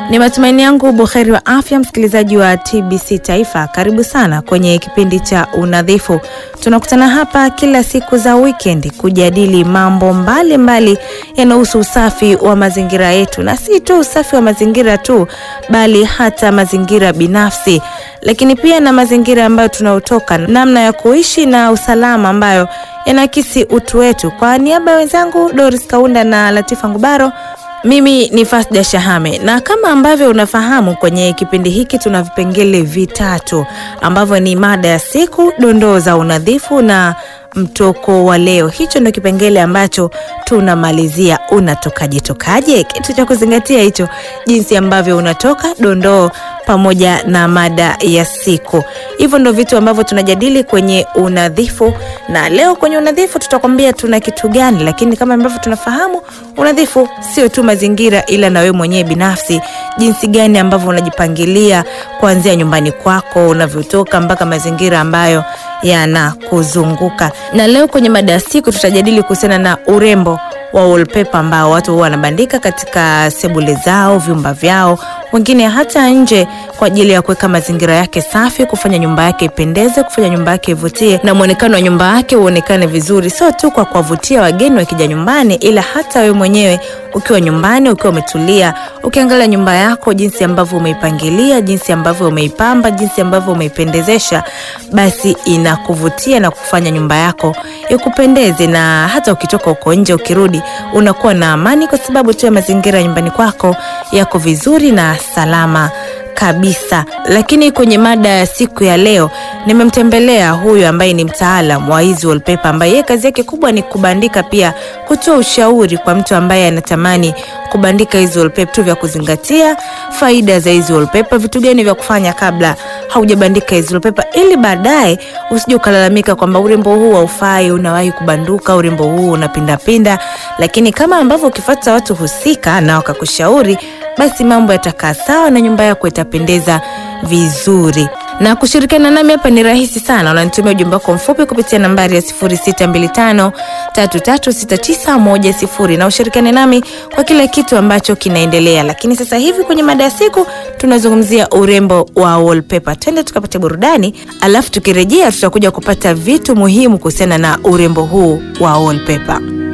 Ni matumaini yangu buheri wa afya, msikilizaji wa TBC Taifa. Karibu sana kwenye kipindi cha Unadhifu. Tunakutana hapa kila siku za wikendi kujadili mambo mbalimbali yanayohusu usafi wa mazingira yetu, na si tu usafi wa mazingira tu, bali hata mazingira binafsi, lakini pia na mazingira ambayo tunaotoka, namna ya kuishi na usalama ambayo yanaakisi utu wetu. Kwa niaba ya wenzangu Doris Kaunda na Latifa Ngubaro, mimi ni Fasda Shahame, na kama ambavyo unafahamu kwenye kipindi hiki tuna vipengele vitatu ambavyo ni mada ya siku, dondoo za unadhifu na mtoko wa leo. Hicho ndio kipengele ambacho tunamalizia. Unatokaje tokaje? Kitu cha kuzingatia hicho, jinsi ambavyo unatoka, dondoo pamoja na mada ya siku. Hivyo ndio vitu ambavyo tunajadili kwenye unadhifu, na leo kwenye unadhifu tutakwambia tuna kitu gani, lakini kama ambavyo tunafahamu unadhifu sio tu mazingira, ila na wewe mwenyewe binafsi, jinsi gani ambavyo unajipangilia kuanzia nyumbani kwako, unavyotoka mpaka mazingira ambayo yanakuzunguka. Na leo kwenye mada ya siku tutajadili kuhusiana na urembo wa wallpaper ambao watu huwa wanabandika katika sebule zao, vyumba vyao, wengine hata nje kwa ajili ya kuweka mazingira yake safi, kufanya nyumba yake ipendeze, kufanya nyumba yake ivutie na muonekano wa nyumba yake uonekane vizuri, sio tu kwa kuwavutia wageni wakija nyumbani, ila hata wewe mwenyewe ukiwa nyumbani, ukiwa umetulia, ukiangalia nyumba yako jinsi ambavyo umeipangilia, jinsi ambavyo umeipamba, jinsi ambavyo umeipendezesha, basi inakuvutia na kufanya nyumba yako ikupendeze, na hata ukitoka uko nje, ukirudi unakuwa na amani, kwa sababu tu ya mazingira nyumbani kwako yako vizuri na salama kabisa. Lakini kwenye mada ya siku ya leo nimemtembelea huyu ambaye ni mtaalam wa hizi wallpaper, ambaye yeye kazi yake kubwa ni kubandika, pia kutoa ushauri kwa mtu ambaye anatamani kubandika hizi wallpaper, tu vya kuzingatia, faida za hizi wallpaper, vitu gani vya kufanya kabla haujabandika hizi wallpaper, ili baadaye usije ukalalamika kwamba urembo huu haufai, unawahi kubanduka, urembo huu unapindapinda. Lakini kama ambavyo ukifuata watu husika na wakakushauri basi mambo yatakaa sawa na nyumba yako itapendeza vizuri. Na kushirikiana nami hapa ni rahisi sana, unanitumia ujumbe wako mfupi kupitia nambari ya 0625336910 na ushirikiane nami kwa kila kitu ambacho kinaendelea. Lakini sasa hivi kwenye mada ya siku tunazungumzia urembo wa wallpaper. Twende tukapate burudani, alafu tukirejea tutakuja kupata vitu muhimu kuhusiana na urembo huu wa wallpaper.